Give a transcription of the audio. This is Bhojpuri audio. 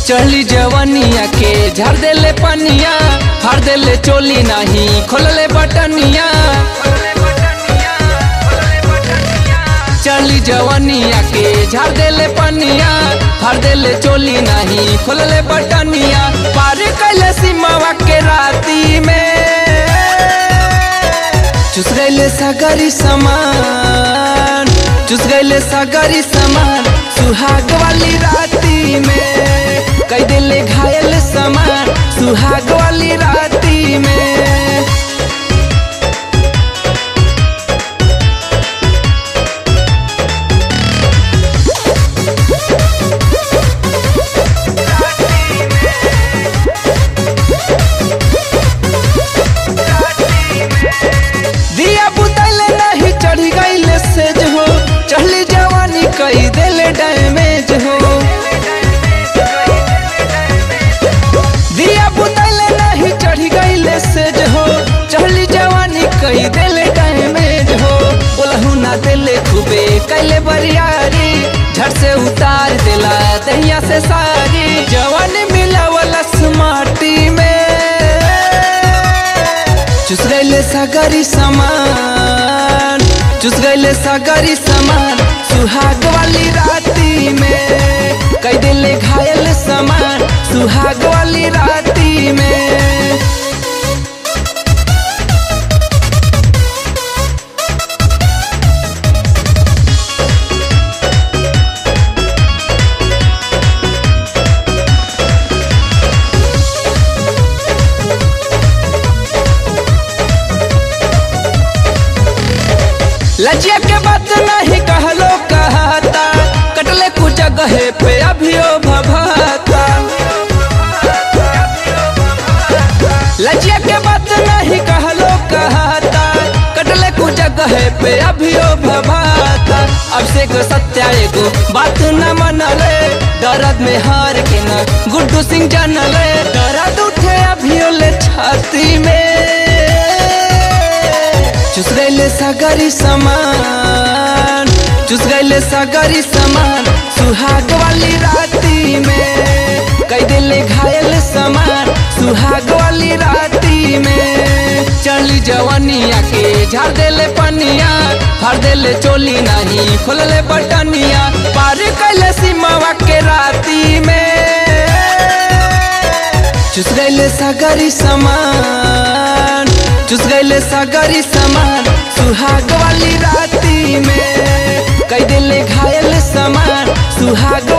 चढ़ली जवनिया के झर देले पनिया फाड़ देले चोली नहीं खोलले बटनिया चढ़ली जवनिया के झर देले पनिया फाड़ देले चोली नहीं खोलले बटनिया पार कैले सीमावा के राती में चुस गईले सागरी समान चुस गईले सागरी समान सुहाग वाली राती में कई दिले घायल समान सुहाग वाली राती में दिया बुतले नहीं चढ़ी गईले सेज हो चढ़ली जवानी कई दिले डैमेज हो दिया बुतले नहीं चढ़ी गईले सेज हो चढ़ली जवानी कई दिले डैमेज हो बोलहू ना दिले खूबे कैले बरियारी झट से उतार दिला दहिया से सारी जवानी मिलावलस माटी में चुस गईले सागरी समान चुस गईले सागरी समान सुहाग वाली राती में कई दिले घायल समान सुहाग वाली राती में लजिया के बात नहीं कहलो कहता कटले कुछ जगह पे अभियो भभाता लजिया के बात नहीं कहलो कहता कटले कुछ जगह पे अभियो भभाता अब से को सत्या एगो बात न मनले दर्द में हार के न गुड्डू सिंह जानले दर्द उठे अभियो ले छाती में चुस गईले सागरी समान चुस गईले सागरी समान सुहाग वाली राती में कई दिले घायल समान सुहाग वाली राती में चली जवनिया के झाड़ देले पनिया फाड़ देले चोली नहीं खोलले बटनिया पार कैले सीमावा के राती में चुस गईले सागरी समान चुस गईले सागरी समान सुहाग वाली राती में कई दिले घायल समान सुहाग